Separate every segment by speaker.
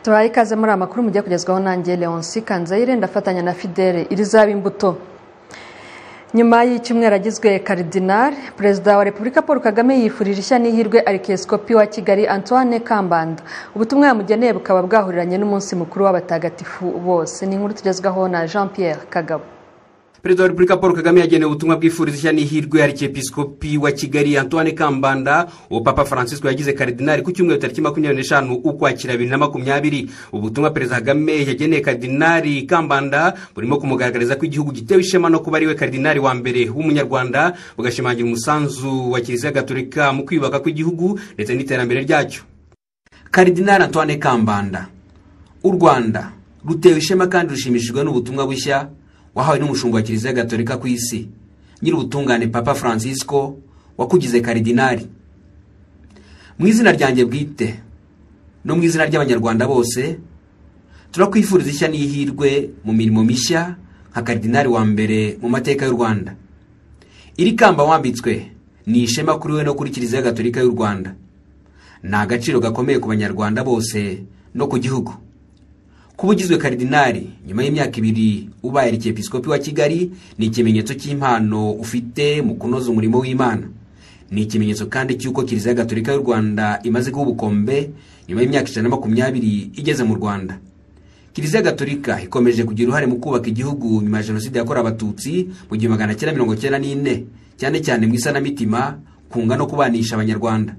Speaker 1: tubaye ikaze muri amakuru mugiye kugezwaho nanjye leonce kanzayire ndafatanya na fidele irizaba imbuto nyuma y'icyumweru agizwe karidinari perezida wa repubulika paul kagame yifurije ishya n'ihirwe arikiyesikopi wa kigali antoine kambanda ubutumwa yamugeneye bukaba bwahuriranye n'umunsi mukuru w'abatagatifu bose ni inkuru tugezwaho na jean pierre kagabo
Speaker 2: perezida wa repubulika paul kagame yagenewe ubutumwa bwifuriza ishya n'ihirwe arikepisikopi wa kigali antoine kambanda uwo papa francisco yagize karidinari ku cyumweru tariki makumyabiri n'eshanu ukwakira bibiri na makumyabiri ubutumwa perezida kagame yageneye karidinari kambanda burimo kumugaragariza ko igihugu gitewe ishema no kuba ariwe karidinari wa mbere w'umunyarwanda bugashimangira umusanzu wa kiliziya gatolika mu kwiyubaka kw'igihugu ndetse n'iterambere ryacyo karidinari antoine kambanda u rwanda rutewe ishema kandi rushimishijwe n'ubutumwa bushya wahawe n'umushumba wa kiliziya gatolika ku isi nyir'ubutungane papa francisco wakugize karidinari mu izina ryanjye bwite no mu izina ry'abanyarwanda bose turakwifuriza ishya n'ihirwe mu mirimo mishya nka karidinari wa mbere mu mateka y'u rwanda iri kamba wambitswe ni ishema kuri we no kuri kiliziya gatolika y'u rwanda ni agaciro gakomeye ku banyarwanda bose no ku gihugu kuba ugizwe karidinari nyuma y'imyaka ibiri ubaye arikepisikopi wa kigali ni ikimenyetso cy'impano ufite mu kunoza umurimo w'imana ni ikimenyetso kandi cy'uko kiliziya gatolika y'u rwanda imaze kuba ubukombe nyuma y'imyaka ijana na makumyabiri igeze mu rwanda kiliziya gatolika ikomeje kugira uruhare mu kubaka igihugu nyuma ya jenoside yakorewe abatutsi mu gihumbi magana cyenda mirongo cyenda n'ine cyane cyane mu isanamitima kunga no kubanisha abanyarwanda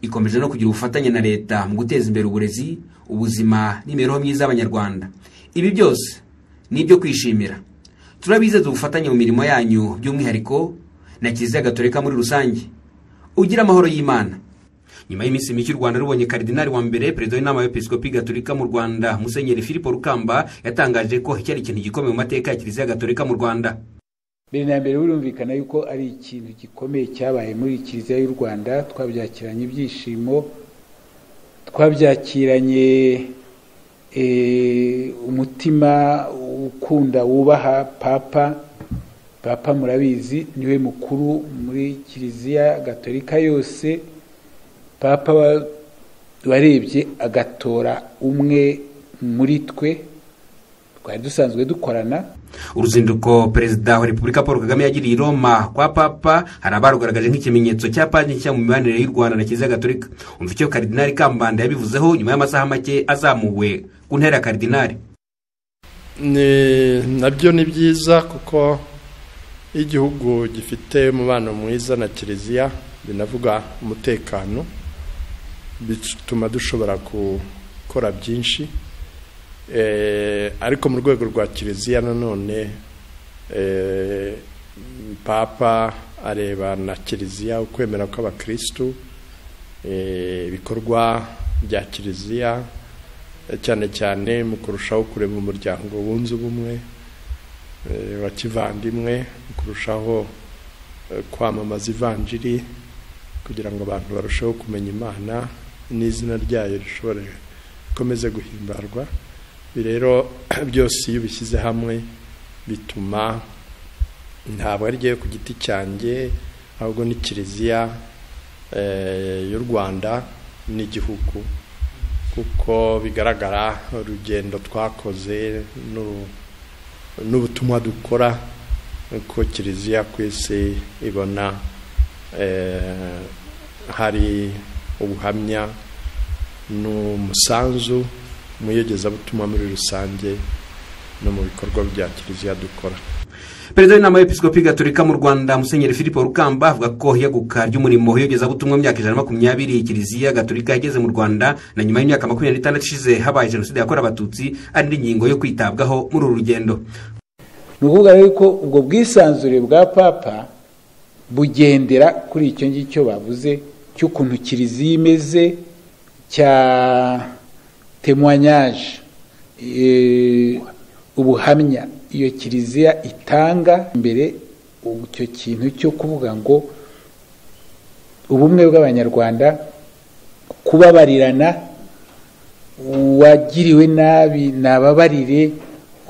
Speaker 2: ikomeje no kugira ubufatanye na leta mu guteza imbere uburezi ubuzima n'imibereho myiza y'abanyarwanda ibi byose ni ibyo kwishimira turabizeza ubufatanye mu mirimo yanyu by'umwihariko na kiliziya gatolika muri rusange ugira amahoro y'imana nyuma y'iminsi mike u rwanda rubonye karidinari wa mbere perezida w'inama y'episikopi gatolika mu rwanda musenyeri philippe rukamba yatangaje ko iki ari ikintu gikomeye mu mateka ya kiliziya gatolika mu rwanda
Speaker 3: mbere na mbere birumvikana yuko ari ikintu gikomeye cyabaye muri kiliziya y'u rwanda twabyakiranye ibyishimo twabyakiranye umutima ukunda wubaha papa papa murabizi niwe mukuru muri kiliziya gatolika yose papa warebye agatora umwe muri twe twari dusanzwe dukorana
Speaker 2: uruzinduko perezida wa repubulika paul kagame yagiriye i roma kwa papa hari abarugaragaje nk'ikimenyetso cya paji nshya mu mibanire y'u rwanda na kiliziya gatolika umva icyo karidinari kambanda yabivuzeho nyuma y'amasaha make azamuwe ku ntera ya karidinari
Speaker 4: nabyo ni byiza kuko igihugu gifite umubano mwiza na kiliziya binavuga umutekano bituma dushobora gukora byinshi ariko mu rwego rwa kiliziya nanone papa areba na kiliziya ukwemera kw'abakirisitu ibikorwa bya kiliziya cyane cyane mu kurushaho kureba umuryango wunze ubumwe wa kivandimwe mu kurushaho kwamamaza ivanjiri kugira ngo abantu barusheho kumenya imana n'izina ryayo rishobore rikomeze guhimbarwa rero byose iyo ubishyize hamwe bituma ntabwo ari ryo ku giti cyanjye ahubwo ni kiliziya y'u rwanda n'igihugu kuko bigaragara urugendo twakoze n'ubutumwa dukora ko kiliziya ku isi ibona hari ubuhamya n'umusanzu mu iyogezabutumwa muri rusange no mu bikorwa bya kiliziya dukora
Speaker 2: perezida w'inama y'episikopi gatolika mu rwanda musenyeri philippe rukamba avuga ko iyaguka ry'umurimo w'iyogezabutumwa mu myaka ijana na makumyabiri kiliziya gatolika yageze mu rwanda na nyuma y'imyaka makumyabiri n'itandatu ishize habaye jenoside yakorewe abatutsi ari n'ingingo yo kwitabwaho muri uru rugendo
Speaker 3: ni ukuvuga rero ko ubwo bwisanzure bwa papa bugendera kuri icyo ngicyo bavuze cy'ukuntu kiliziya imeze cya temuwanyaje ubuhamya iyo kiliziya itanga imbere icyo kintu cyo kuvuga ngo ubumwe bw'abanyarwanda kubabarirana uwagiriwe nabi nababarire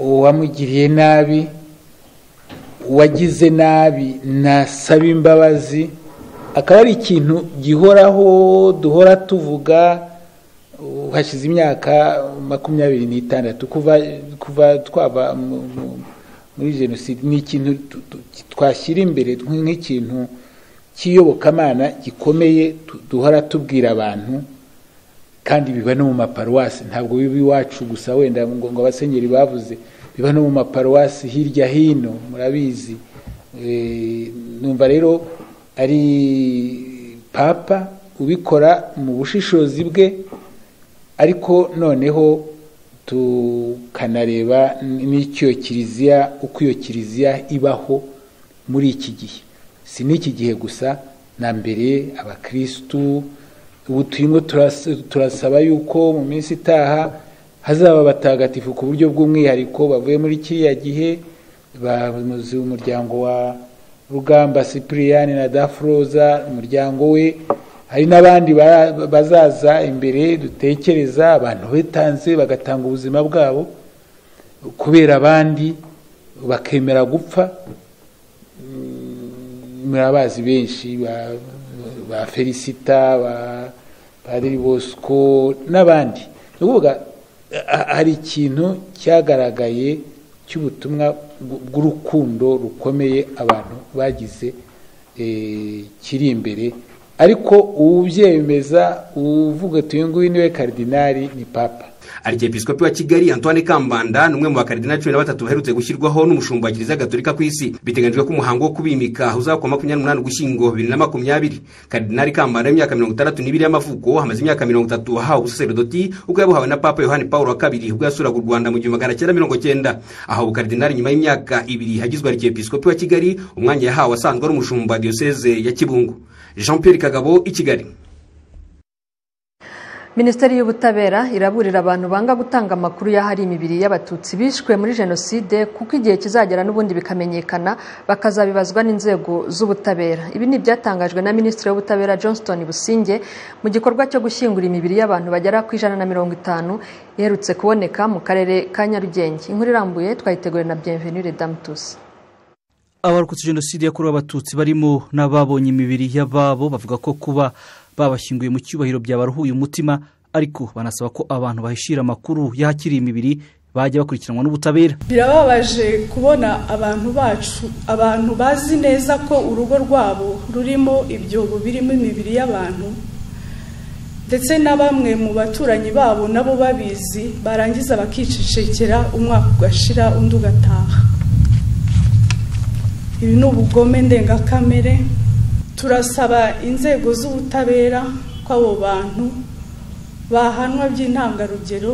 Speaker 3: uwamugiriye nabi uwagize nabi nasaba imbabazi akaba ari ikintu gihoraho duhora tuvuga hashize imyaka makumyabiri n'itandatu kuva kuva twaba mu- mu- muri jenoside ni ikintu tu- tu- twashyira imbere nk'ikintu cy'iyobokamana gikomeye tu- duhora tubwira abantu kandi biba no mu maparuwasi ntabwo biba iwacu gusa wenda ngo ngo abasenyeri bavuze biba no mu maparuwasi hirya hino murabizi Eh, numva rero ari papa ubikora mu bushishozi bwe ariko noneho tukanareba n'icyo kiliziya uko iyo kiliziya ibaho muri iki gihe si n'iki gihe gusa na mbere abakirisitu ubu turimo turas- turasaba yuko mu minsi itaha hazaba abatagatifu ku buryo bw'umwihariko bavuye muri kiriya gihe bamuzi umuryango wa rugamba sipiriyani na dafuroza umuryango we hari n'abandi bara- bazaza imbere dutekereza abantu bitanze bagatanga ubuzima bwabo kubera abandi bakemera gupfa murabazi benshi ba- ba felicita ba padiri bosco n'abandi ni ukuvuga ha- hari ikintu cyagaragaye cy'ubutumwa bw- bw'urukundo rukomeye abantu bagize eh, kiri imbere ariko uwubyemeza uvuga ati uyu nguyu niwe karidinari ni papa
Speaker 2: arikepisikopi wa kigali antoine kambanda ni umwe mu bakaridinari cumi na batatu baherutse gushyirwaho n'umushumba wa kiliziya gatolika ku isi biteganyijwe ko umuhango wo kubimika uzakwa makumyabiri n'umunani ugushyingo bibiri na makumyabiri karidinari kambanda w'imyaka mirongo itandatu n'ibiri y'amavuko hamaze imyaka mirongo itatu ahawe ubusaserdoti ubwo yabuhawe na papa yohani paul wa kabiri ubwo yasuraga u rwanda mu gihumbi magana cyenda mirongo cyenda ahawe ubukaridinari nyuma y'imyaka ibiri hagizwe arikepisikopi wa kigali umwanya yahawe asanzwe ari umushumba wa diyoseze ya kibungo jean pierre kagabo i kigali
Speaker 1: minisiteri y'ubutabera iraburira abantu banga gutanga amakuru y'ahari imibiri y'abatutsi bishwe muri jenoside kuko igihe kizagera n'ubundi bikamenyekana bakazabibazwa n'inzego z'ubutabera ibi ni ibyatangajwe na minisitiri w'ubutabera johnston businge mu gikorwa cyo gushyingura imibiri y'abantu bagera ku ijana na mirongo itanu iherutse kuboneka mu karere ka nyarugenge inkuru irambuye twayiteguye na bienvenue damutusi
Speaker 5: abarokotse jenoside yakorewe abatutsi barimo n'ababonye imibiri y'ababo bavuga ko kuba babashyinguye mu cyubahiro byabaruhuye umutima ariko banasaba ko abantu bahishira amakuru y'ahakiri imibiri bajya bakurikiranwa n'ubutabera
Speaker 6: birababaje kubona abantu bacu abantu bazi neza ko urugo rwabo rurimo ibyobo birimo imibiri y'abantu ndetse na bamwe mu baturanyi babo nabo babizi barangiza bakicecekera umwaka ugashira undi ugataha ibi ni ubugome ndengakamere turasaba inzego z'ubutabera ko abo bantu bahanwa by'intangarugero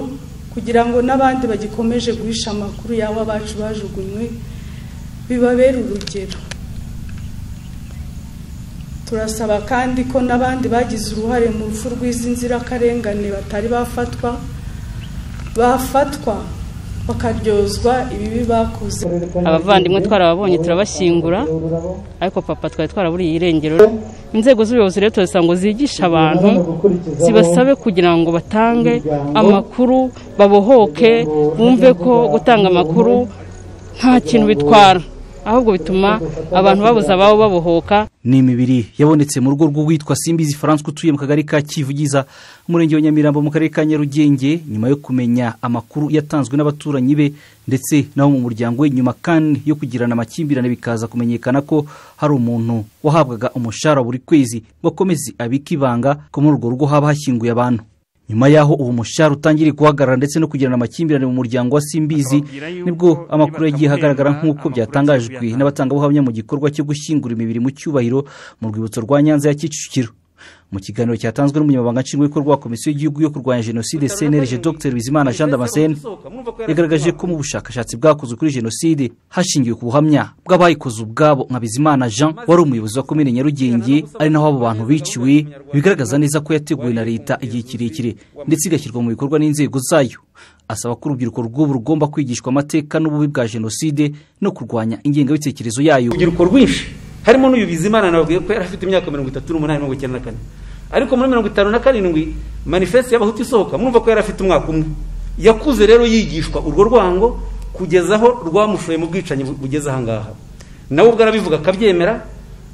Speaker 6: kugira ngo n'abandi bagikomeje guhisha amakuru y'abo bacu bajugunywe bibabere urugero turasaba kandi ko n'abandi bagize uruhare mu rupfu rw'izi nzirakarengane batari bafatwa bafatwa bakaryozwa ibibi bakoze
Speaker 7: abavandimwe twarababonye turabashyingura ariko papa twari twaraburiye irengero inzego z'ubuyobozi rero turazisaba ngo zigishe abantu zibasabe kugira ngo batange amakuru babohoke bumve ko gutanga amakuru nta kintu bitwara ahubwo bituma abantu babuze ababo babohoka
Speaker 5: ni imibiri yabonetse mu rugo rw'uwitwa simbizi francois utuye mu kagari ka kivugiza umurenge wa nyamirambo mu karere ka nyarugenge nyuma yo kumenya amakuru yatanzwe n'abaturanyi be ndetse n'abo mu muryango we nyuma kandi yo kugirana amakimbirane bikaza kumenyekana ko hari umuntu wahabwaga umushahara buri kwezi ngo akomeze abike ibanga ko muri urwo rugo haba hashyinguye abantu nyuma y'aho uwo mushahara utangiriye guhagarara ndetse no kugirana amakimbirane mu muryango wa simbizi nibwo amakuru yagiye ahagaragara nk'uko byatangajwe n'abatangabuhamya mu gikorwa cyo gushyingura imibiri mu cyubahiro mu rwibutso rwa nyanza ya kicukiro mu kiganiro cyatanzwe n'umunyamabanga nshingwabikorwa wa komisiyo y'igihugu yo kurwanya jenoside cnlg dr bizimana jean damascene yagaragaje ko mu bushakashatsi bwakozwe kuri jenoside hashingiwe ku buhamya bw'abayikoze ubwabo nka bizimana jean wari umuyobozi wa komine nyarugenge ari naho abo bantu biciwe bigaragaza neza ko yateguwe na leta igihe kirekire ndetse igashyirwa mu bikorwa n'inzego zayo asaba ko urubyiruko rw'ubu rugomba kwigishwa amateka n'ububi bwa jenoside no kurwanya ingengabitekerezo yayo
Speaker 8: urubyiruko rwinshi harimo n'uyu bizimana nawe ko yari afite imyaka mirongo itatu n'umunani mirongo icyenda na kane ariko muri mirongo itanu na karindwi manifeste y'abahutu isohoka murumva ko yari afite umwaka umwe yakuze rero yigishwa urwo rwango kugeza aho rwamushoye mu bwicanyi bu- bugeze ahangaha nawe ubwo arabivuga akabyemera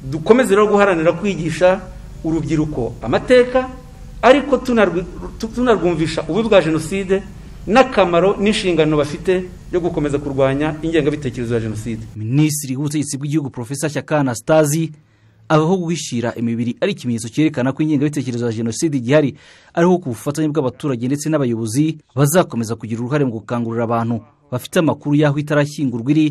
Speaker 8: dukomeze rero guharanira kwigisha urubyiruko amateka ariko tunarwi- tu- tunarwumvisha ububi bwa jenoside n'akamaro n'inshingano bafite yo gukomeza kurwanya ingengabitekerezo ya jenoside
Speaker 5: minisitiri w'ubutegetsi bw'igihugu profesa shyaka anastasi aho guhishira imibiri ari ikimenyetso cyerekana ko ingengabitekerezo ya jenoside igihari ariho ku bufatanye bw'abaturage ndetse n'abayobozi bazakomeza kugira uruhare mu gukangurira abantu bafite amakuru y'aho itarashyingurwa iri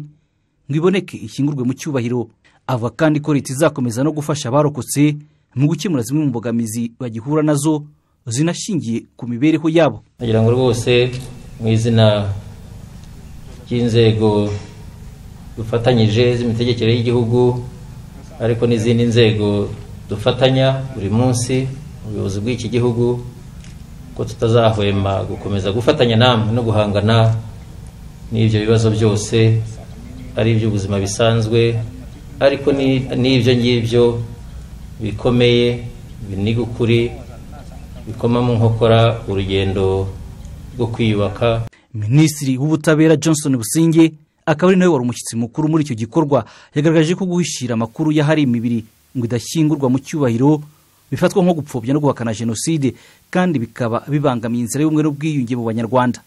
Speaker 5: ngo iboneke ishyingurwe mu cyubahiro avuga kandi ko leta izakomeza no gufasha abarokotse mu gukemura zimwe mu mbogamizi bagihura nazo zinashingiye ku mibereho yabo
Speaker 9: nagira ngo rwose mu izina ry'inzego dufatanyije z'imitegekere y'igihugu ariko n'izindi nzego dufatanya buri munsi mu buyobozi bw'iki gihugu ko tutazahwema gukomeza gufatanya namwe no guhangana n'ibyo bibazo byose ari iby'ubuzima bisanzwe ariko ni- n'ibyo ngibyo bikomeye biniga ukuri bikoma mu nkokora urugendo rwo kwiyubaka
Speaker 5: minisitiri w'ubutabera johnson businge akaba ari nawe wari umushyitsi mukuru muri icyo gikorwa yagaragaje ko guhishira amakuru y'ahari imibiri ngo idashyingurwa mu cyubahiro bifatwa nko gupfobya no guhakana jenoside kandi bikaba bibangamiye inzira y'ubumwe n'ubwiyunge mu banyarwanda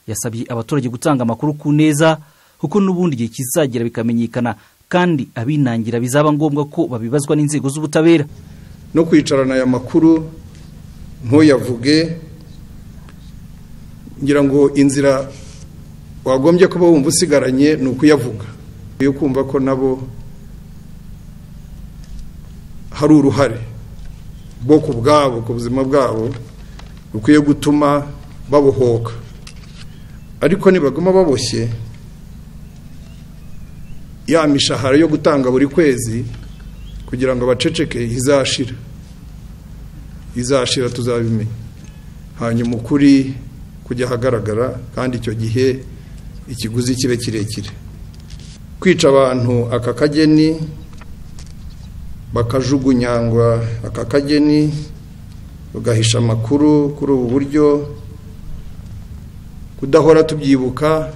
Speaker 5: yasabye abaturage gutanga amakuru ku neza kuko n'ubundi igihe kizagera bikamenyekana kandi abinangira bizaba ngombwa ko babibazwa n'inzego z'ubutabera
Speaker 10: no kwicarana aya makuru ntuyavuge ngira ngo inzira wagombye kuba wumva usigaranye ni ukuyavuga yo kumva ko nabo hari uruhare bo ku bwabo ku buzima bwabo bukwiye gutuma babohoka ariko nibaguma baboshye ya mishahara yo gutanga buri kwezi kugira ngo abaceceke izashira izashira tuzabimenya hanyuma ukuri kujya ahagaragara kandi icyo gihe ikiguzi kibe kirekire kwica abantu aka kageni bakajugunyangwa aka kageni bagahisha amakuru kuri ubu buryo kudahora tubyibuka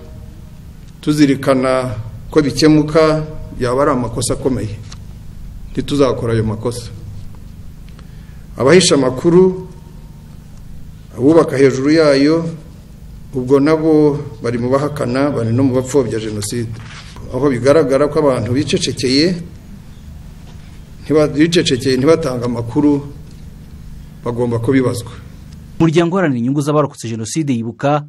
Speaker 10: tuzirikana ko bikemuka yaba ari amakosa akomeye ntituzakora ayo makosa abahisha amakuru abubaka hejuru yayo ubwo nabo bari mu bahakana bari no mu bapfobya jenoside aho bigaragara ko abantu bicecekeye ntiba- bicecekeye ntibatanga amakuru bagomba kubibazwa
Speaker 5: umuryango uharanira inyungu z'abarokotse jenoside yibuka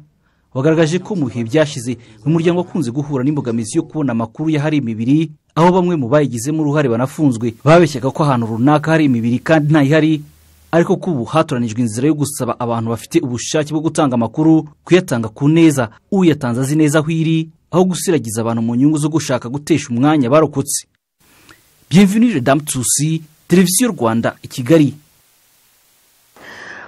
Speaker 5: wagaragaje ko mu bihe byashize uyu muryango wakunze guhura n'imbogamizi yo kubona amakuru y'ahari imibiri aho bamwe mu bayigizemo uruhare banafunzwe babeshyaga ko ahantu runaka hari imibiri kandi ntayihari ariko ko ubu hatoranijwe inzira yo gusaba abantu bafite ubushake bwo gutanga amakuru kuyatanga ku neza uyatanze azi neza aho iri aho gusiragiza abantu mu nyungu zo gushaka gutesha umwanya abarokotse bienvenue damu tusi televiziyo rwanda i kigali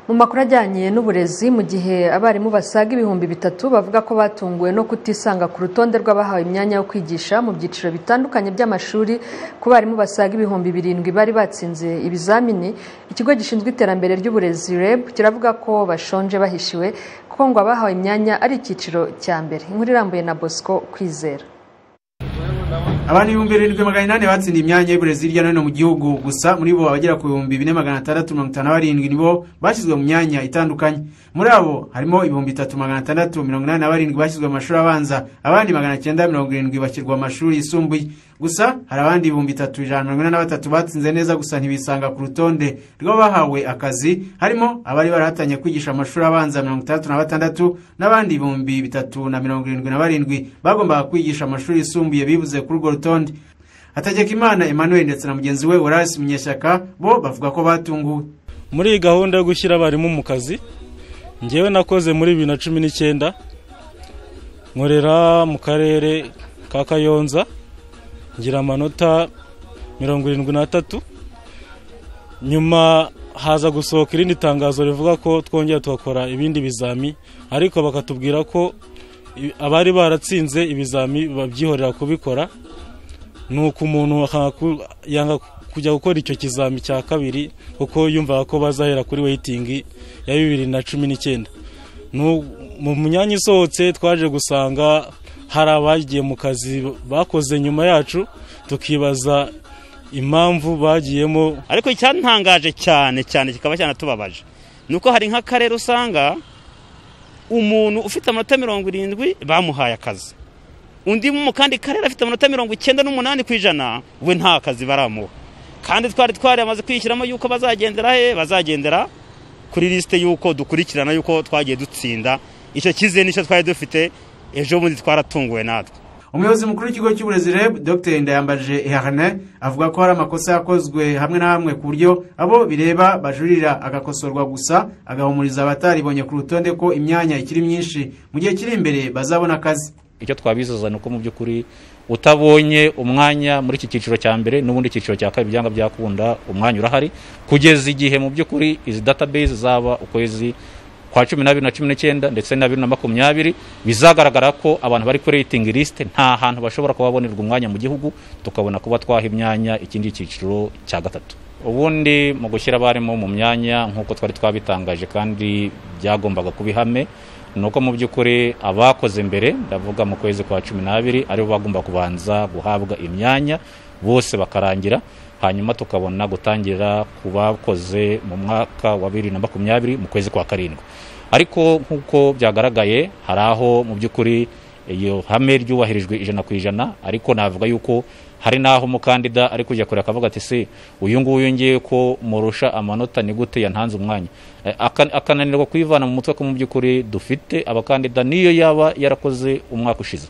Speaker 1: mu makuru ajyanye n'uburezi mu gihe abarimu basaga ibihumbi bitatu bavuga ko batunguwe no kutisanga ku rutonde rw'abahawe imyanya yo kwigisha mu byiciro bitandukanye by'amashuri ku barimu basaga ibihumbi birindwi bari batsinze ibizamini ikigo gishinzwe iterambere ry'uburezi reb kiravuga ko bashonje bahishiwe kuko ngo abahawe imyanya ari icyiciro cya mbere inkuru irambuye na bosco kwizera
Speaker 11: abana ibihumbi birindwi magana inani batsindiye imyanya y'uburezi hirya no hino mu gihugu gusa muri bo abagera ku bihumbi bine magana atandatu mirongo itanu na barindwi nibo bashyizwe mu myanya itandukanye muri abo harimo ibihumbi bitatu magana atandatu mirongo inani na barindwi bashyizwe mu mashuri abanza abandi magana cyenda mirongo irindwi bashyirwa mu mashuri yisumbuye gusa hari abandi ibihumbi bitatu ijana na mirongo inani na batatu batsinze neza gusa ntibisanga ku rutonde rw'abahawe akazi harimo abari barahatanye kwigisha amashuri abanza mirongo itandatu na batandatu n'abandi ibihumbi bitatu na mirongo irindwi na barindwi bagombaga kwigisha amashuri yisumbuye bibuze kuri urwo rutonde hategekimana emmanuel ndetse na mugenzi we horace munyeshyaka bo bavuga ko batunguwe
Speaker 12: muri iyi gahunda yo gushyira abarimu mu kazi ngewe nakoze muri bibiri na cumi n'icyenda nkorera mu karere ka kayonza ngira amanota mirongo irindwi n'atatu nyuma haza gusohoka irindi tangazo rivuga ko twongera tugakora ibindi bizami ariko bakatubwira ko i- abari baratsinze ibizami babyihorera kubikora nuko umuntu akanga ku- yanga kujya gukora icyo kizami cya kabiri kuko yumvaga ko bazahera kuri weyitingi ya bibiri na cumi n'icyenda Nu- mu myanya isohotse twaje gusanga hari abagiye mu kazi bakoze nyuma yacu tukibaza impamvu bagiyemo
Speaker 13: ariko icyantangaje cyane cyane kikaba cyanatubabaje nuko hari nk'akarere usanga umuntu ufite amanota mirongo irindwi bamuhaye akazi undi mu kandi karere afite amanota mirongo icyenda n'umunani ku ijana we nta kazi baramuha kandi twari twaramaze kwishyiramo yuko bazagendera he bazagendera kuri lisite y'uko dukurikirana y'uko twagiye dutsinda icyo cyizere n'icyo twari dufite ejo bundi twaratunguwe natwe
Speaker 11: umuyobozi mukuru w'ikigo cy'uburezi reb dr ndayambaje ihahane avuga ko hari amakosa yakozwe hamwe na hamwe ku buryo abo bireba bajurira agakosorwa gusa agahumuriza abataribonye ku rutonde ko imyanya ikiri myinshi mu gihe kiri imbere bazabona akazi
Speaker 14: icyo twabizeza ni uko mu by'ukuri utabonye umwanya muri iki cyiciro cya mbere n'ubundi cyiciro cya kabiri byanga byakunda umwanya urahari kugeza igihe mu by'ukuri izi database zaba ukwezi kwa cumi n'abiri na cumi n'icyenda ndetse na bibiri na makumyabiri bizagaragara ko abantu bari kuri rating list nta hantu bashobora kuba babonerwa umwanya mu gihugu tukabona kuba twaha imyanya ikindi cyiciro cya gatatu ubundi mu gushyira abarimu mu myanya nk'uko twari twabitangaje kandi byagombaga kuba ihame ni uko mu by'ukuri abakoze mbere ndavuga mu kwezi kwa cumi n'abiri aribo bagomba kubanza guhabwa imyanya bose bakarangira hanyuma tukabona gutangira ku bakoze mu mwaka wa bibiri na makumyabiri mu kwezi kwa karindwi ariko nk'uko byagaragaye hari aho mu by'ukuri iyo hame ryubahirijwe ijana ku ijana ariko navuga yuko hari n'aho umukandida ari kujya kure akavuga ati se uyu nguyu ngiye ko murusha amanota ni gute yantanze umwanya Aka- akananirwa kwivana mu mutwe ko mu by'ukuri dufite abakandida niyo yaba yarakoze umwaka ushize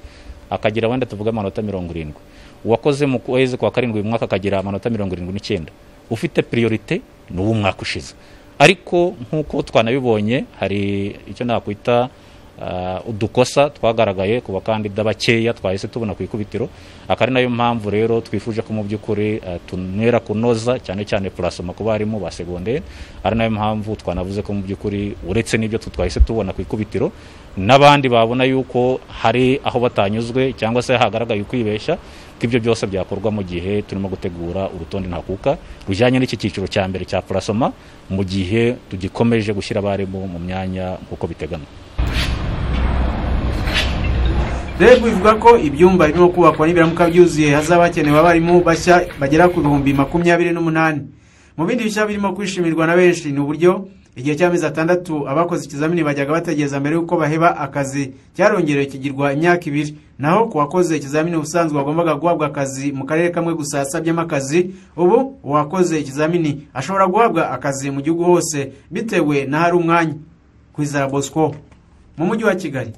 Speaker 14: akagira wenda tuvuge amanota mirongo irindwi uwakoze mu kwezi kwa karindwi uyu mwaka akagira amanota mirongo irindwi n'icyenda ufite priorite ni uw'umwaka ushize ariko nk'uko twanabibonye hari icyo nakwita ah, udukosa twagaragaye ku bakandida bakeya twahise tubona ku ikubitiro akaba ari nayo mpamvu rero twifuje ko mu by'ukuri ah, tunera kunoza cyane cyane purasoma ku barimu ba segonderi ari nayo mpamvu twanavuze ko mu by'ukuri uretse n'ibyo tu- twahise tubona ku ikubitiro n'abandi babona yuko hari aho batanyuzwe cyangwa se hagaragaye ukwibeshya ko ibyo byose byakorwa mu gihe turimo gutegura urutonde ntakuka rujyanye n'iki cyiciro cya mbere cya purasoma mu gihe tugikomeje gushyira abarimu mu myanya nk'uko biteganywa
Speaker 11: reb ivuga ko ibyumba birimo kubakwa nibiramuka byuzuye hazaba hakenewe abarimu bashya bagera ku bihumbi makumyabiri n'umunani mu bindi bishya birimo kwishimirwa na benshi ni uburyo igihe cy'amezi atandatu abakoze ikizamini bajyaga bategereza mbere y'uko baheba akazi cyarongerewe kigirwa imyaka ibiri naho ku wakoze ikizamini ubusanzwe wagombaga guhabwa akazi mu karere kamwe gusa asabyemo akazi ubu uwakoze ikizamini ashobora guhabwa akazi mu gihugu hose bitewe n'ahari umwanya ku izara bosco mu mujyi wa kigali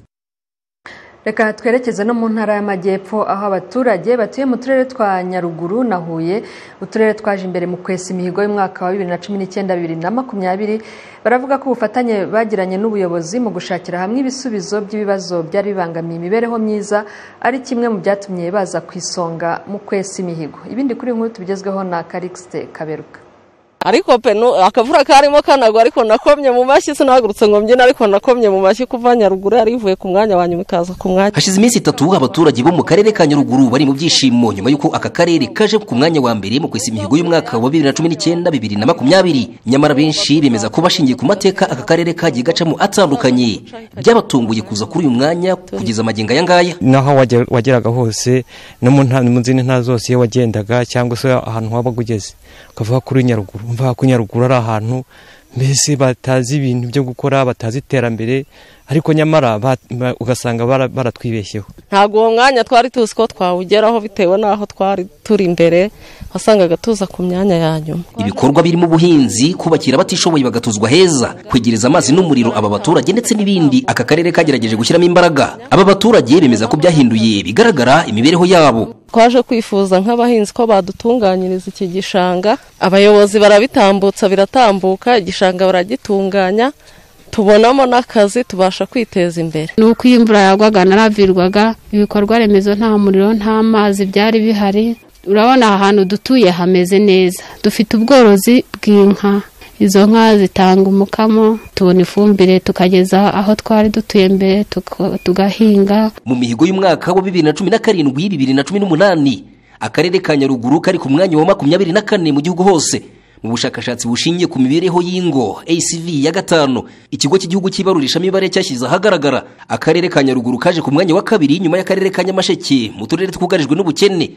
Speaker 1: reka twerekeze no mu ntara y'amajyepfo aho abaturage batuye mu turere twa nyaruguru na huye uturere twaje imbere mu kwesa imihigo y'umwaka wa bibiri na cumi n'icyenda bibiri na makumyabiri baravuga ko ubufatanye bagiranye n'ubuyobozi mu gushakira hamwe ibisubizo by'ibibazo byari bibangamiye imibereho myiza ari kimwe mu byatumye baza ku isonga mu kwesa imihigo ibindi kuri nkuru tubigezweho na karikisite kaberuka
Speaker 15: ariko pe nu- akavura karimo kanagwa ariko nakomye mu mashyi sinahagurutse ngo mbyine ariko nakomye mu mashyi kuva nyaruguru yarivuye ku mwanya wa nyuma ikaza ku mwanya
Speaker 16: hashize iminsi itatu abaturage bo mu karere ka nyaruguru bari mu byishimo nyuma y'uko aka karere kaje ku mwanya wa mbere mu kwesa imihigo y'umwaka wa bibiri na cumi n'icyenda bibiri na makumyabiri nyamara benshi bemeza ko bashingiye ku mateka aka karere kagiye gacamo atandukanye byabatunguye kuza kuri uyu mwanya kugeza amagingo aya ngaya
Speaker 17: naho wajya- wageraga hose no mu nta- mu zindi ntara zose iyo wagendaga cyangwa se ahantu waba ugeze ukavuga kuri nyaruguru mvuga ko nyaruguru ari ahantu mbese batazi ibintu byo gukora batazi iterambere ariko nyamara ba- ba- ugasanga bara- baratwibeshyeho
Speaker 15: ntabwo uwo mwanya twari tuzi ko twawugeraho bitewe n'aho twari turi imbere wasangaga tuza ku myanya ya nyuma
Speaker 16: ibikorwa birimo ubuhinzi kubakira abatishoboye bagatuzwa heza kwegereza amazi n'umuriro aba baturage ndetse n'ibindi aka karere kagerageje gushyiramo imbaraga aba baturage bemeza ko byahinduye bigaragara imibereho yabo
Speaker 15: twaje kwifuza nk'abahinzi ko badutunganyiriza iki gishanga abayobozi barabitambutsa biratambuka igishanga baragitunganya tubonamo n'akazi tubasha kwiteza imbere
Speaker 18: ni uko iyo imvura yagwaga naravirwaga ibikorwa remezo nta muriro nta mazi byari bihari urabona aha hantu dutuye hameze neza dufite ubworozi bw'inka izo nka zitanga umukamo tubona ifumbire tukageza aho twari dutuye mbere tuko- tugahinga
Speaker 16: mu mihigo y'umwaka wa bibiri na cumi na karindwi bibiri na cumi n'umunani akarere ka nyaruguru kari ku mwanya wa makumyabiri na kane mu gihugu hose mu bushakashatsi bushingiye ku mibereho y'ingo acv ya gatanu ikigo cy'igihugu cy'ibarurishamibare cyashyize ahagaragara akarere ka nyaruguru kaje ku mwanya wa kabiri nyuma y'akarere ka nyamasheke mu turere twugarijwe n'ubukene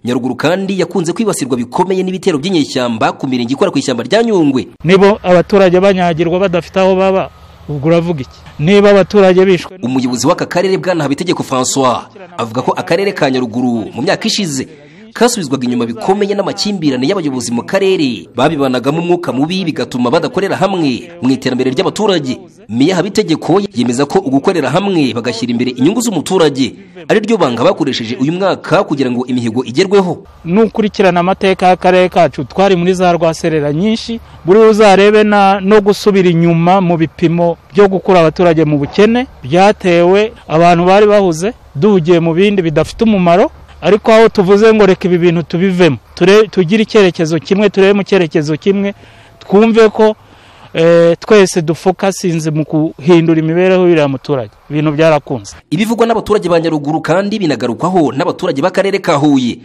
Speaker 16: nyaruguru kandi yakunze kwibasirwa bikomeye n'ibitero by'inyeshyamba ku mirenge ikora ku ishyamba rya nyungwe
Speaker 19: nibo abaturage banyagirwa badafite aho baba ubwo uravuga iki niba abaturage bishwe
Speaker 16: umuyobozi w'aka karere bwana habitegeko francois avuga ko akarere ka nyaruguru mu myaka ishize kasubizwaga inyuma bikomeye n'amakimbirane y'abayobozi mu karere babibanagamo umwuka mubi bigatuma badakorera hamwe mu iterambere ry'abaturage meya habitegeko yemeza ko ugukorera hamwe bagashyira imbere inyungu z'umuturage ari ryo banga bakoresheje uyu mwaka kugira ngo imihigo igerweho
Speaker 19: n'ukurikirana amateka y'akarere kacu twari muri za rwaserera nyinshi buri uzarebe na no gusubira inyuma mu bipimo byo gukura abaturage mu bukene byatewe abantu bari bahuze duhugiye mu bindi bidafite umumaro ariko aho tuvuze ngo reka ibi bintu tubivemo tugire icyerekezo kimwe turebe mu cyerekezo kimwe twumve ko twese dufokasinze mu guhindura imibereho y'uriya muturage ibintu byarakunze
Speaker 16: ibivugwa n'abaturage ba nyaruguru kandi binagarukwaho n'abaturage b'akarere ka huye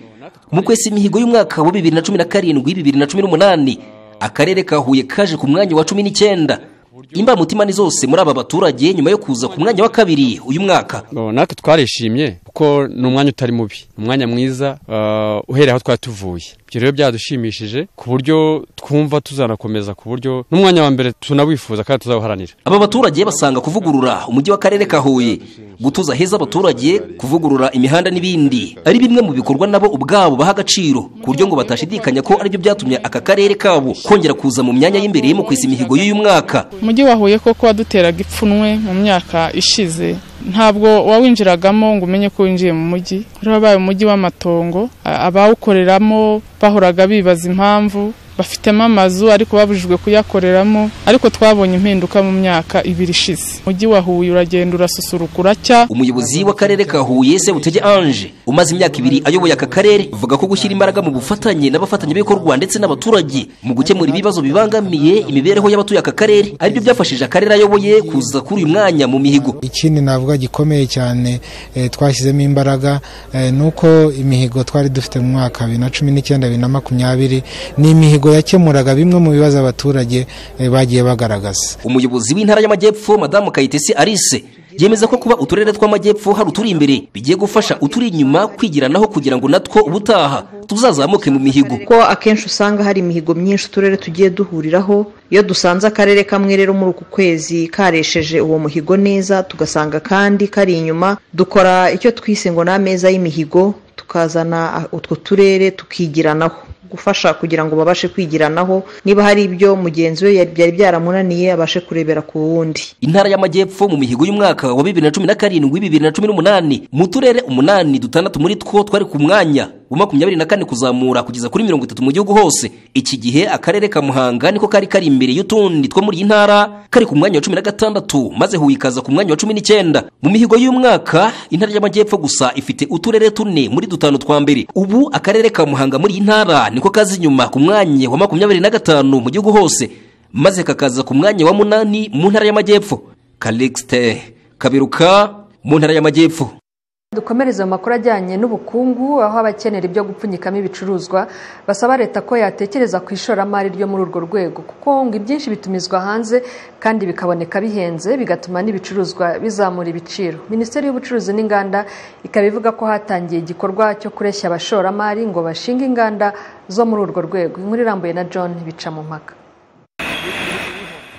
Speaker 16: mu kwesa imihigo y'umwaka wa bibiri na cumi na karindwi bibiri na cumi n'umunani akarere ka huye kaje ku mwanya wa cumi n'icyenda imbamutima ni zose muri aba baturage nyuma yo kuza ku mwanya wa kabiri uyu mwaka
Speaker 20: natwe twarishimye kuko ni umwanya utari mubi ni umwanya mwiza eh, uhereye aho twari tuvuye ibyo rero byadushimishije ku buryo twumva tuzanakomeza ku buryo n'umwanya wa mbere tunawifuza kandi tuzawuharanira
Speaker 16: aba baturage basanga kuvugurura umujyi w'akarere ka huye gutuza heza abaturage kuvugurura imihanda n'ibindi ari bimwe mu bikorwa nabo ubwabo baha agaciro ku buryo ngo batashidikanya ko aribyo byatumye aka karere kabo kongera kuza mu myanya y'imbere mu kwesa imihigo y'uyu mwaka
Speaker 21: umujyi wahuye koko waduteraga ipfunwe mu myaka ishize ntabwo wawinjiragamo ngo umenye ko winjiye mu mujyi rero wabaye umujyi w'amatongo a- abawukoreramo bahoraga bibaza impamvu bafitemo amazu ariko babujijwe kuyakoreramo ariko twabonye impinduka mu myaka ibiri ishize umujyi wa Huye uragenda urasusuruka uracya
Speaker 16: umuyobozi w'akarere ka huye sebutege ange umaze imyaka ibiri ayoboye aka karere avuga ko gushyira imbaraga mu bufatanye n'abafatanyabikorwa ndetse n'abaturage mu gukemura ibibazo bibangamiye imibereho y'abatuye aka karere aribyo byafashije akarere ayoboye kuza kuri uyu mwanya mu mihigo
Speaker 22: ikindi navuga gikomeye cyane eh, twashyizemo imbaraga eh, ni uko imihigo twari dufite mu mwaka bibiri na cumi n'icyenda bibiri na makumyabiri ni imihigo yakemuraga bimwe mu bibazo abaturage eh, bagiye bagaragaza
Speaker 16: umuyobozi w'intara y'amajyepfo madamu kayitesi arise yemeza ko kuba uturere tw'amajyepfo hari uturi imbere bigiye gufasha uturi inyuma kwigiranaho kugira ngo natwo ubutaha tuzazamuke mu mihigo
Speaker 23: kuko akenshi usanga hari imihigo myinshi uturere tugiye duhuriraho iyo dusanze akarere kamwe rero muri uku kwezi karesheje uwo muhigo neza tugasanga kandi kari inyuma dukora icyo twise ngo ni ameza y'imihigo tukazana utwo turere tukigiranaho gufasha kugira ngo babashe kwigiranaho niba hari ibyo mugenzi we byari byaramunaniye abashe kurebera ku wundi
Speaker 16: intara y'amajyepfo mu mihigo y'umwaka wa bibiri na cumi na karindwi bibiri na cumi n'umunani mu turere umunani dutandatu muri two twari ku mwanya wa makumyabiri na kane kuzamura kugeza kuri mirongo itatu mu gihugu hose iki gihe akarere ka muhanga niko kari kari imbere y'utundi two muri iyi ntara kari ku mwanya wa cumi na gatandatu maze huye ikaza ku mwanya wa cumi n'icyenda mu mihigo y'umwaka intara y'amajyepfo gusa ifite uturere tune muri dutanu twa mbere ubu akarere ka muhanga muri iyi ntara niko kaza inyuma ku mwanya wa makumyabiri na gatanu mu gihugu hose maze kakaza ku mwanya wa munani mu ntara y'amajyepfo kalixte kaberuka mu ntara y'amajyepfo
Speaker 1: dukomereze mu makuru ajyanye n'ubukungu aho abakenera ibyo gupfunyikamo ibicuruzwa basaba leta ko yatekereza ku ishoramari ryo muri urwo rwego kuko ngo ibyinshi bitumizwa hanze kandi bikaboneka bihenze bigatuma n'ibicuruzwa bizamura ibiciro minisiteri y'ubucuruzi n'inganda ikaba ivuga ko hatangiye igikorwa cyo kureshya abashoramari ngo bashinge inganda zo muri urwo rwego inkuru irambuye na john bica mu mpaka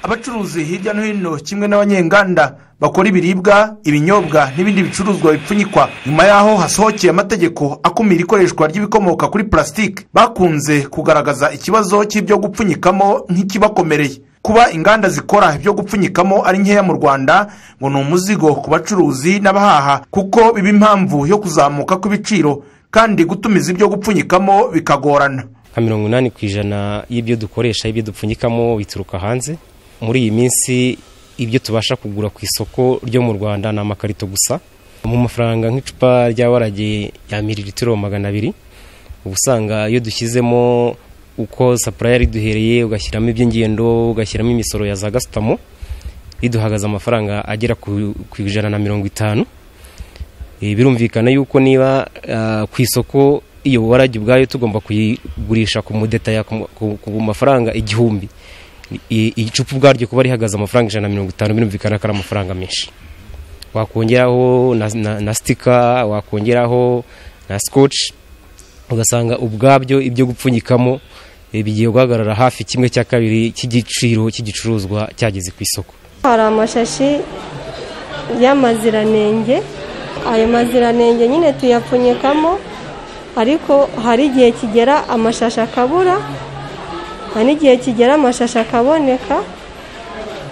Speaker 11: abacuruzi hirya no hino kimwe n'abanyenganda bakora ibiribwa ibinyobwa n'ibindi bicuruzwa bipfunyikwa nyuma y'aho hasohokeye amategeko akumira ikoreshwa ry'ibikomoka kuri purasitike bakunze kugaragaza ikibazo cy'ibyo gupfunyikamo nk'ikibakomereye kuba inganda zikora ibyo gupfunyikamo ari nkeya mu rwanda ngo ni umuzigo ku bacuruzi n'abahaha kuko biba impamvu yo kuzamuka kw'ibiciro kandi gutumiza ibyo gupfunyikamo bikagorana
Speaker 24: nka mirongo inani ku ijana y'ibyo dukoresha ibyo dupfunyikamo bituruka hanze muri iyi minsi ibyo tubasha kugura ku isoko ryo mu rwanda ni amakarito gusa mu mafaranga nk'icupa rya warage ya miliritiro magana abiri uba usanga iyo dushyizemo uko sapuraya riduhereye ugashyiramo iby'ingendo ugashyiramo imisoro ya za gasutamo riduhagaze amafaranga agera ku ku ijana na mirongo itanu Eh, birumvikana yuko niba ah, ku isoko iyo warage ubwayo tugomba kuyigurisha ku mudetaya ku mu- ku ku mafaranga igihumbi I- igicupa ubwaryo kuba rihagaze amafaranga ijana na mirongo itanu birumvikana ko ari amafaranga menshi wakongeraho na, na, na sitika wakongeraho na scotch
Speaker 25: ugasanga ubwabyo ibyo gupfunyikamo eh, bigiye guhagarara hafi kimwe cya kabiri cy'igiciro cy'igicuruzwa cyageze ku isoko
Speaker 26: hari amashashi y'amaziranenge ayo maziranenge nyine tuyapfunyikamo ariko hari igihe kigera amashashi akabura hari n'igihe kigera amashashi akaboneka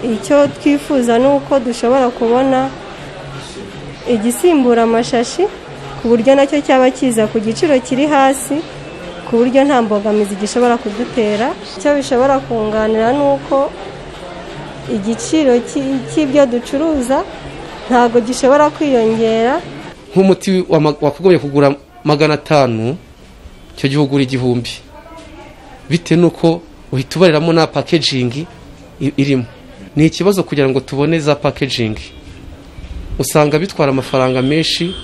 Speaker 26: icyo twifuza ni uko dushobora kubona igisimbura amashashi ku buryo nacyo cyaba kiza ku giciro kiri hasi ku buryo nta mbogamizi gishobora kudutera icyo bishobora kunganira ni uko igiciro cy'ibyo ducuruza ntabwo gishobora kwiyongera
Speaker 27: nk'umuti wama- wakagombye kugura magana atanu icyo gihe ugura igihumbi bitewe n'uko uhita ubariramo nta packaging i- irimo ni ikibazo kugira ngo tubone za packaging usanga bitwara amafaranga menshi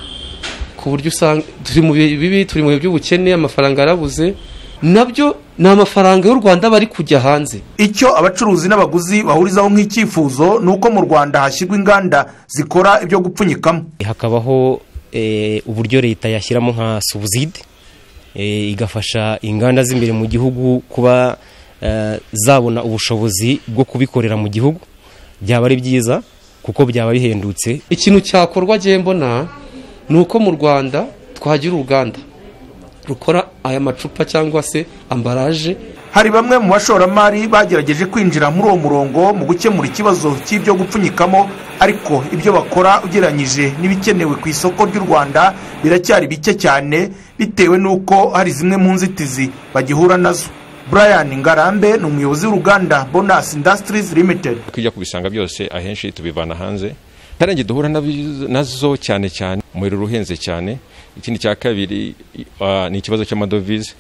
Speaker 27: ku buryo usanga turi mu bihe bibi turi mu bihe by'ubukene amafaranga yarabuze nabyo ni amafaranga y'u rwanda bari kujya hanze
Speaker 28: icyo abacuruzi n'abaguzi bahurizaho nk'icyifuzo ni uko mu rwanda hashyirwa inganda zikora ibyo gupfunyikamo
Speaker 24: hakabaho eh, uburyo leta yashyiramo nka subuside eh, igafasha inganda z'imbere mu gihugu kuba eh, zabona ubushobozi bwo kubikorera mu gihugu byaba ari byiza kuko byaba bihendutse
Speaker 27: ikintu cyakorwa agiye mbona ni uko mu rwanda twagira uruganda rukora aya macupa cyangwa se ambaraje
Speaker 28: hari bamwe mu bashoramari bagerageje kwinjira muri uwo murongo mu gukemura ikibazo cy'ibyo gupfunyikamo ariko ibyo bakora ugereranyije n'ibikenewe ku isoko ry'u rwanda biracyari bike cyane bitewe n'uko hari zimwe mu nzitizi bagihura nazo brian ngarambe ni umuyobozi w'uruganda bonus industries limited
Speaker 29: kujya kubisanga byose ahenshi tubivana hanze ntarenge duhura nabi- nazo cyane cyane umuriro uhenze cyane ikindi cya kabiri ah, ni ikibazo cy'amadovize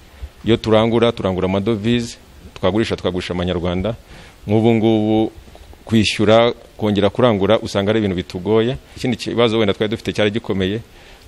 Speaker 29: iyo turangura turangura amadovize twagurisha twagurisha amanyarwanda nk'ubu ngubu kwishyura kongera kurangura usanga ari ibintu bitugoye ikindi kibazo wenda twari dufite cyari gikomeye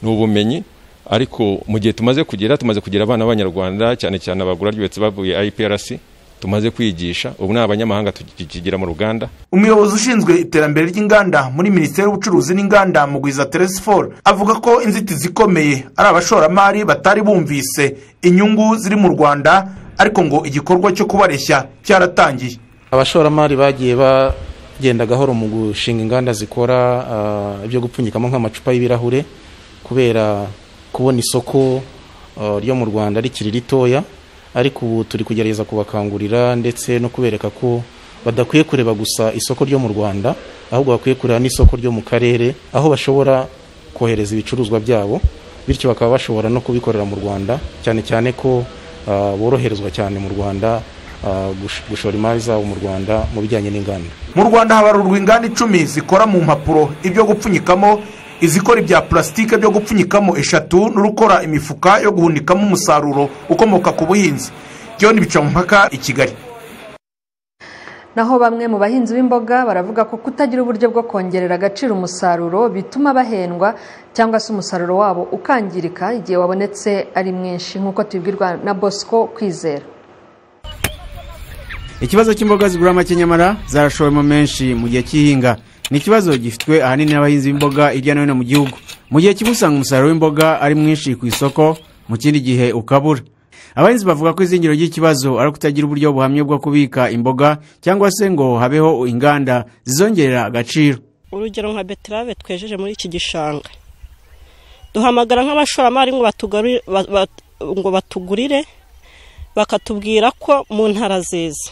Speaker 29: ni ubumenyi ariko mu gihe tumaze kugera tumaze kugira abana b'abanyarwanda cyane cyane abagura ryubatse bavuye iprc tumaze kwigisha ubu ni abanyamahanga tukigira mu ruganda
Speaker 28: umuyobozi ushinzwe iterambere ry'inganda muri minisiteri y'ubucuruzi n'inganda mu gwiza teresiforo avuga ko inzitizi ikomeye ari abashoramari batari bumvise inyungu ziri mu rwanda ariko ngo igikorwa cyo kubareshya cyaratangiye
Speaker 30: abashoramari bagiye bagenda gahoro mu gushinga inganda zikora ah, ibyo gupfunyikamo nk'amacupa y'ibirahure kubera kubona isoko ah, ryo mu rwanda rikiri ritoya ariko ubu turi kugerageza kubakangurira ndetse no kubereka ko badakwiye kureba gusa isoko ryo mu rwanda ahubwo bakwiye kureba n'isoko ryo mu karere aho bashobora kohereza ibicuruzwa byabo bityo bakaba bashobora no kubikorera mu rwanda cyane cyane ko ah, boroherezwa cyane mu rwanda ah, gush- gushora imari zabo mu rwanda mu bijyanye n'inganda
Speaker 28: mu rwanda habarurwa inganda icumi zikora mu mpapuro ibyo gupfunyikamo izikora ibya purasitike byo gupfunyikamo eshatu n'urukora imifuka yo guhunikamo umusaruro ukomoka ku buhinzi john bicamumpaka i kigali
Speaker 1: naho bamwe mu bahinzi b'imboga baravuga ko kutagira uburyo bwo kongerera agaciro umusaruro bituma bahendwa cyangwa se umusaruro wabo ukangirika igihe wabonetse ari mwinshi nk'uko tubibwirwa na bosco kwizera
Speaker 11: ikibazo cy'imboga zigura make nyamara zarashowemo menshi mu gihe cy'ihinga ni ikibazo gifitwe ahanini n'abahinzi b'imboga hirya no hino mu gihugu mu gihe kimwe usanga umusaruro w'imboga ari mwinshi ku isoko mu kindi gihe ukabura abahinzi bavuga ko izingiro ry'ikibazo ari ukutagira uburyo buhamye bwo kubika imboga cyangwa se ngo habeho inganda zizongerera agaciro
Speaker 31: urugero nka beterave twejeje muri iki gishanga duhamagara nk'abashoramari ngo batugari- ba- ba- ngo batugurire bakatubwira ko mu ntara zeza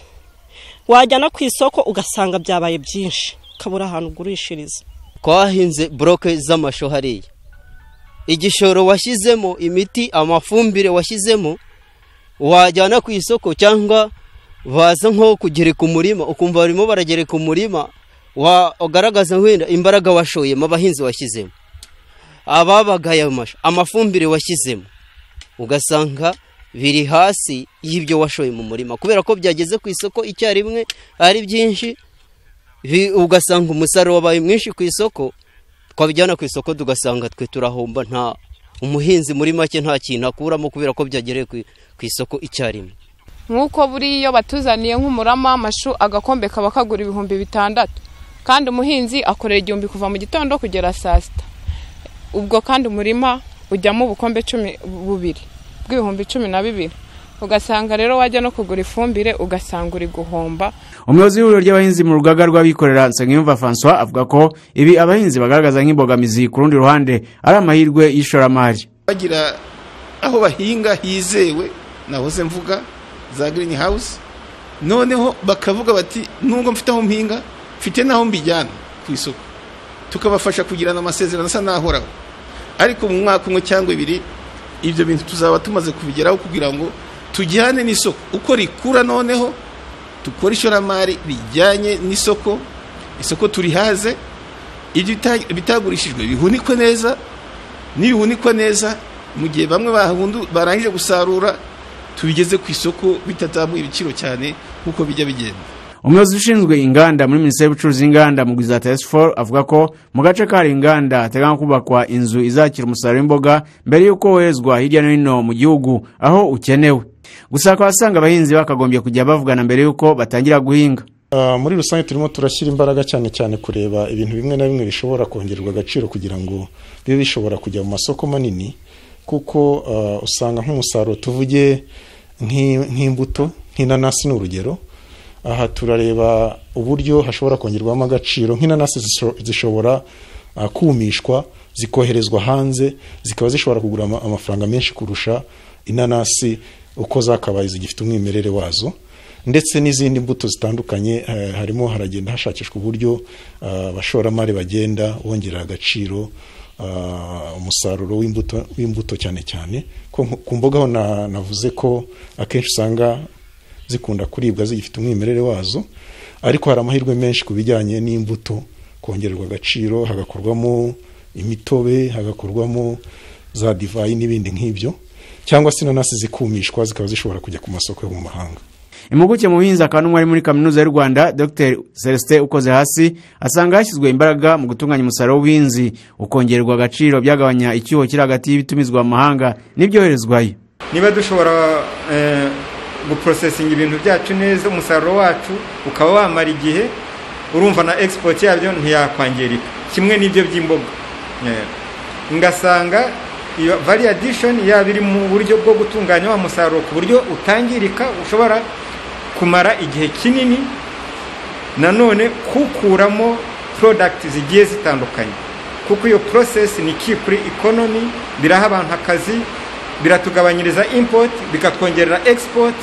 Speaker 31: wajyana ku isoko ugasanga byabaye byinshi ukabura ahantu ugurishiriza
Speaker 32: twahinze buroke z'amashu hariya igishoro washyizemo imiti amafumbire washyizemo wajyana ku isoko cyangwa baza nko kugereka umurima ukumva barimo baragereka umurima wagaragaza wenda imbaraga washoyemo abahinzi washyizemo ababagaye amashu amafumbire washyizemo ugasanga biri hasi y'ibyo washoye mu murima kubera ko byageze ku isoko icyarimwe ari byinshi bi- ugasanga umusaruro wabaye mwinshi ku isoko twabijyana ku isoko tugasanga twe turahomba nta umuhinzi muri make nta kintu akuramo kubera ko byagereye ku, ku isoko icyarimwe
Speaker 33: nk'uko buriya batuzaniye nk'umurama w'amashu agakombe kaba kagura ibihumbi bitandatu kandi umuhinzi akorera igihumbi kuva mu gitondo kugera saa sita ubwo kandi umurima ujyamo ubukombe cumi bubiri bw'ibihumbi cumi na bibiri ugasanga rero wajya no kugura ifumbire ugasanga uri guhomba
Speaker 11: umuyobozi w'ihuriro ry'abahinzi mu rugaga rw'abikorera nsengiyumva francois avuga ko ibi abahinzi bagaragaza nk'imbogamizi ku rundi ruhande ari amahirwe y'ishoramari
Speaker 34: bagira aho bahinga hizewe nahoze mvuga za green house noneho bakavuga bati nubwo mfite aho mpinga mfite n'aho mbijyana ku isoko tukabafasha kugirana amasezerano asa n'ahoraho ariko mu mwaka umwe cyangwa ibiri ibyo bintu tuzaba tumaze kubigeraho kugira ngo tujyane n'isoko uko rikura noneho dukore ishoramari rijyanye n'isoko isoko turihaze ibyo bita- bitagurishijwe bihunikwe neza nibihunikwa neza mu gihe bamwe bahundu barangije gusarura tubigeze ku isoko bitazamuye ibiciro cyane nk'uko bijya bigenda
Speaker 11: umuyobozi ushinzwe inganda muri minisiteri y'ubucuruzi n'inganda mu gihe tesiforu avuga ko mu gace kari inganda hateganywa kubakwa inzu izakira umusaruro w'imboga mbere y'uko woherezwa hirya no hino mu gihugu aho ukenewe gusa hakaba hasanga abahinzi bakagombye kujya bavugana mbere y'uko batangira guhinga
Speaker 7: Ah, muri rusange turimo turashyira imbaraga cyane cyane kureba ibintu bimwe na bimwe bishobora kongererwa agaciro kugira ngo bibe bishobora kujya mu masoko manini kuko ah, usanga nk'umusaruro tuvuge nk'i- nk'imbuto nk'inanasi ni urugero aha turareba uburyo hashobora kongerwamo agaciro nk'inanasi zisho- zishobora ah, kumishwa zikoherezwa hanze zikaba zishobora kugura ama- amafaranga menshi kurusha inanasi uko zakabaye zigifite umwimerere wazo ndetse n'izindi mbuto zitandukanye eh, harimo haragenda hashakishwa uburyo ah, abashoramari bagenda bongerera agaciro ah, umusaruro w'imbuto w'imbuto cyane cyane ko nko- ku mboga ho na- navuze ko akenshi usanga zikunda kuribwa zigifite umwimerere wazo ariko hari amahirwe menshi ku bijyanye n'imbuto kongererwa agaciro hagakorwamo imitobe hagakorwamo za divayi n'ibindi nk'ibyo cyangwa se inanasi zikumishwa zikaba zishobora kujya ku masoko yo mu mahanga
Speaker 11: impuguke mu buhinzi akaba n'umwari muri kaminuza y'u rwanda dr celestin ukoze hasi asanga hashyizwe imbaraga mu gutunganya umusaruro w'ubuhinzi ukongererwa agaciro byagabanya icyuho kiri hagati y'ibitumizwa mu mahanga n'ibyoherezwayo
Speaker 8: niba dushobora eh, guprosesinga ibintu byacu neza umusaruro wacu ukaba wamara igihe urumva na export yabyo ntiyakwangirika kimwe n'ibyo by'imboga Eh, ngasanga iyo value addition yaba iri mu buryo bwo gutunganya wa musaruro ku buryo utangirika ushobora kumara igihe kinini nanone kukuramo product zigiye zitandukanye kuko iyo process ni key kuri economy biraha abantu akazi biratugabanyiriza import bikatwongerera export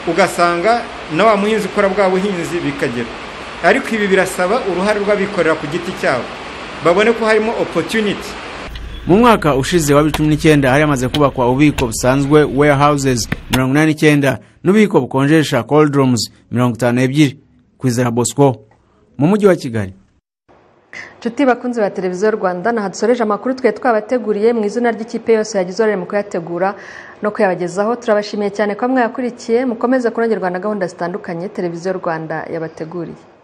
Speaker 8: ugasanga na wa muhinzi ukora bwa buhinzi bikagera ariko ibi birasaba uruhare rw'abikorera ku giti cyabo babone ko harimo opportunity
Speaker 11: mu mwaka ushize wa 2019 hari hamaze kubakwa ububiko busanzwe warehouses 89 n'ububiko bukonjesha cold rooms 52 kwizera bosco mu mujyi wa kigali
Speaker 1: inshuti bakunzi ba televiziyo y'u rwanda naha dusoreje amakuru twari twabateguriye mu izina ry'ikipe yose yagize uruhare mu kuyategura no kuyabagezaho turabashimiye cyane ko mwayakurikiye mukomeze kunogerwa na gahunda zitandukanye televiziyo y'u rwanda yabateguriye